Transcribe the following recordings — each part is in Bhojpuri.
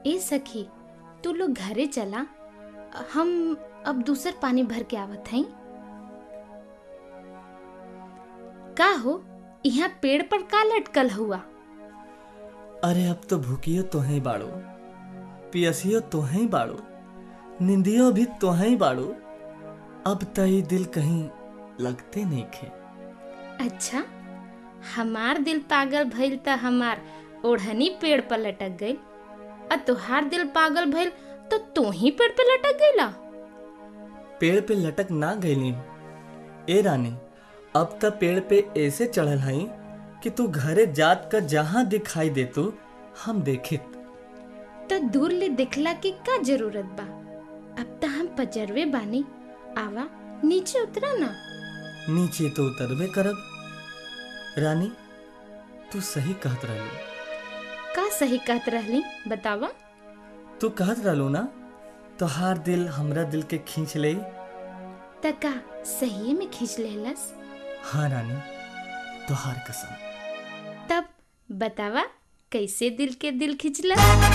ए सखी तू लोग घरे चला हम अब दूसर पानी भर के आवत हई का हो यहाँ पेड़ पर का लटकल हुआ अरे अब तो भूखियो तो ही बाड़ो पियसियो तो ही बाड़ो निंदियो भी तो ही बाड़ो अब तई दिल कहीं लगते नहीं खे अच्छा हमार दिल पागल भइल त हमार ओढ़नी पेड़ पर लटक गई और तुहार दिल पागल भइल तो तू ही पेड़ पे लटक गईला पेड़ पे लटक ना गईली ए रानी अब त पेड़ पे ऐसे चढ़ल हई कि तू घरे जात का जहां दिखाई दे तू हम देखित तो दूर ले दिखला की का जरूरत बा अब त हम पजरवे बानी आवा नीचे उतरा ना नीचे तो उतरबे करब रानी तू सही कहत रहलू का सही कहत रहली बतावा तू कहत रहलू ना तोहार दिल हमरा दिल के खींच ले त का सही में खींच लेहलस हाँ रानी तोहार कसम तब बतावा कैसे दिल के दिल खिंचला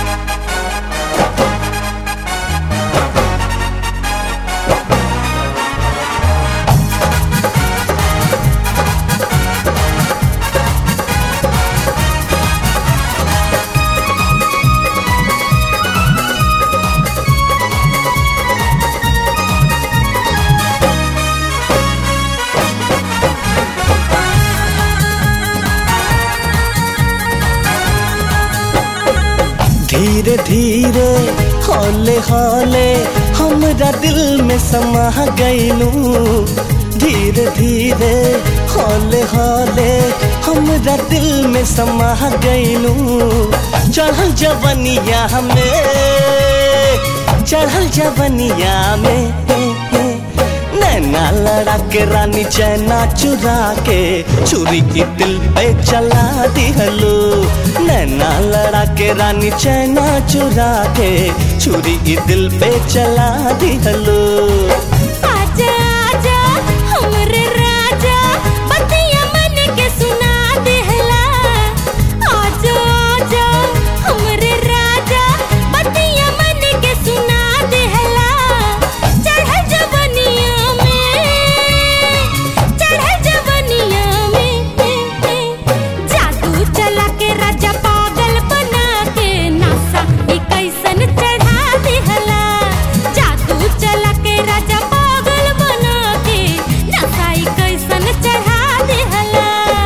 धीरे धीरे हौले हौले हमरा दिल में समा गईलू धीरे धीरे हौले हौले हमरा दिल में समा गईलू चढ़ल जवनिया में चढ़ल जवनिया में नैना लड़ा के रानी चैना चुरा के छुरी की दिल पे चला दिहलो नैना लड़ा के रानी चैना चुरा के छुरी की दिल पे चला दिहलो आजा आजा हमरे राजा बतिया मन के सुना देहला आजा आजा हमरे राजा बतिया मन के सुना देहला चढ़ जवनिया में चढ़ जवनिया में जादू चला के राजा पागल बना के नासा ई कैसन चढ़ा देहला जादू चला के राजा पागल बना के नासा ई कैसन चढ़ा देहला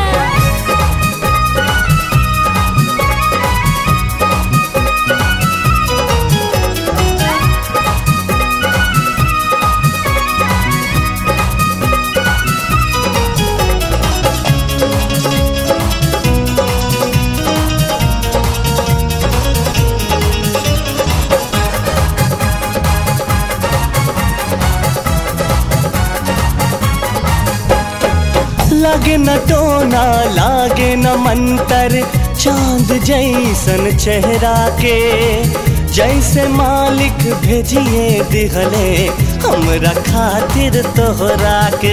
लागे न टोना लागे न मंतर चांद जैसन चेहरा के जैसे मालिक भेजिए दिहले हमरा खातिर तोहरा के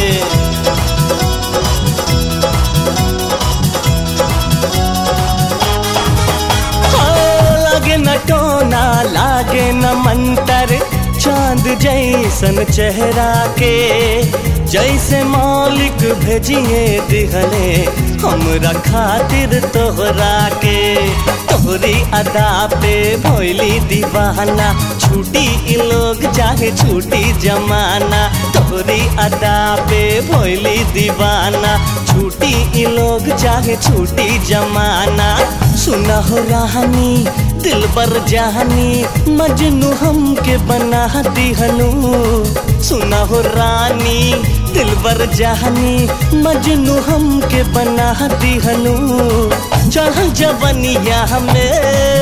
हो, लागे न टोना लागे न मंतर चांद जैसन चेहरा के जैसे मालिक भेजिए दिहले हमरा खातिर तोहरा के तोहरी अदा पे भोली दीवाना छूटी इ लोग चाहे छूटी जमाना तोहरी अदा पे भोली दीवाना छूटी इ लोग चाहे छूटी जमाना सुना हो रानी दिल बर जहानी मजनू हमके बना दिहनु सुना हो रानी दिल बर जहानी मजनू हमके बना दिहनु चढ़ल जवनिया में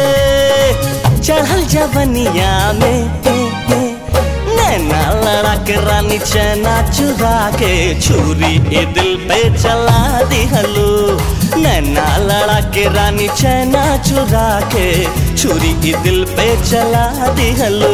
चढ़ल जवनिया में नैना लड़ा के रानी चैना चुरा के छुरी ए दिल पे चला दिहलो नैना लड़ा के रानी चैना चुरा के छुरी ए दिल पे चला दिहलो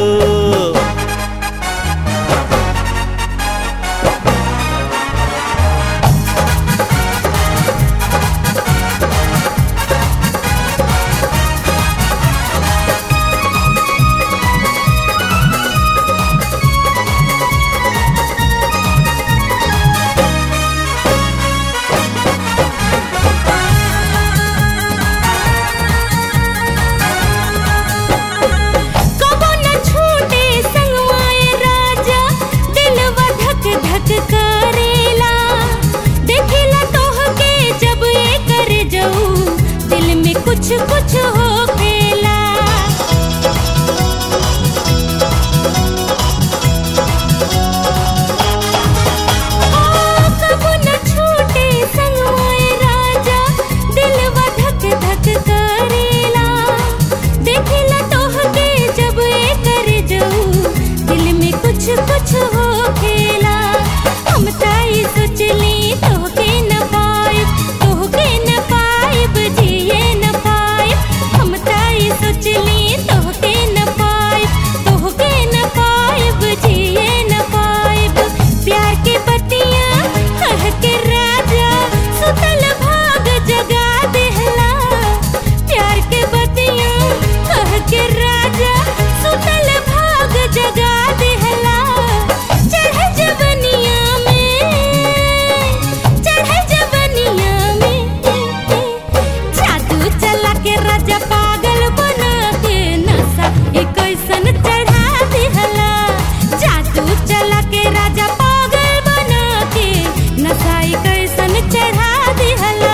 कुछ कुछ हो खेला हम ताई सोचली तोहके न पाइब तोहके न पाइब जिए न पाइब हम ताई सोचली तोहके न पाइब तोहके न पाइब जिए न पाइब प्यार के बतिया कह के राजा सुतल भाग जगा देहला प्यार के बतिया कह के राजा सुतल भाग जगा देहला चढ़ जवनिया में चढ़ जवनिया में जादू चला के राजा पागल बना के नशा एक ऐसन चढ़ा देहला जादू चला के राजा पागल बना के नशा एक ऐसन चढ़ा देहला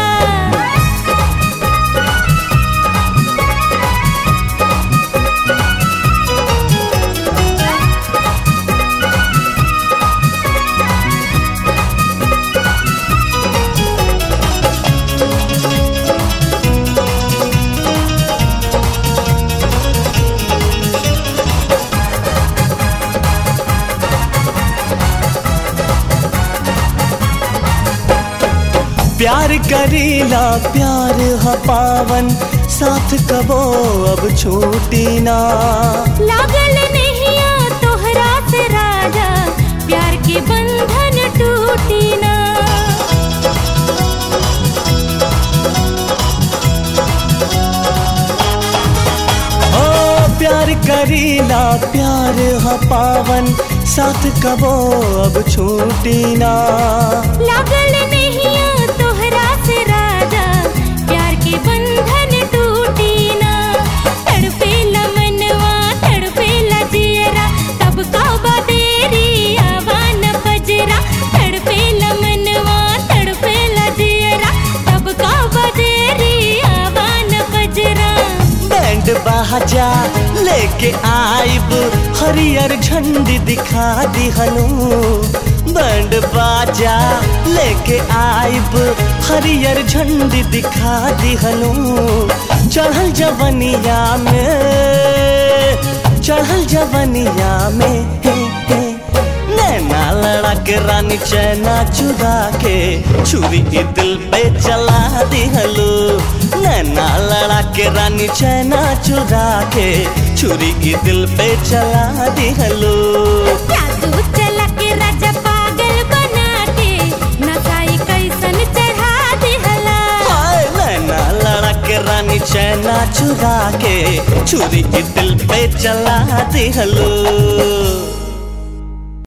प्यार करीला प्यार ह पावन साथ कबो अब छूटी ना लागल नहिया तोहरा से राजा प्यार के बंधन टूटी ना ओ प्यार करीला प्यार ह पावन साथ कबो अब छूटी ना लागल नहिया तोहरा से राजा प्यार के बंधन टूटी ना तड़पेला मनवा तड़पेला जियरा तब का बदेरी आवान बजरा तड़पेला मनवा तड़पेला जियरा तब का बदेरी आवान बजरा बैंड बाजा लेके आइब हरियर झंडी दिखा दिहनु बैंड बाजा लेके आइब हरियर झंडी दिखा दिहनु चढ़ल जवनिया में चढ़ल जवनिया में हे हे नैना लड़ा के रानी चैना चुरा के छुरी के दिल पे चला दिहलो नैना लड़ा के रानी चैना चुरा के छुरी के दिल पे चला दिहलो जादू चला के राजा पागल बना के नसाई कैसन चढ़ा दिहला हाय नैना लड़ा के रानी चैना चुरा के छुरी के दिल पे चला दिहलो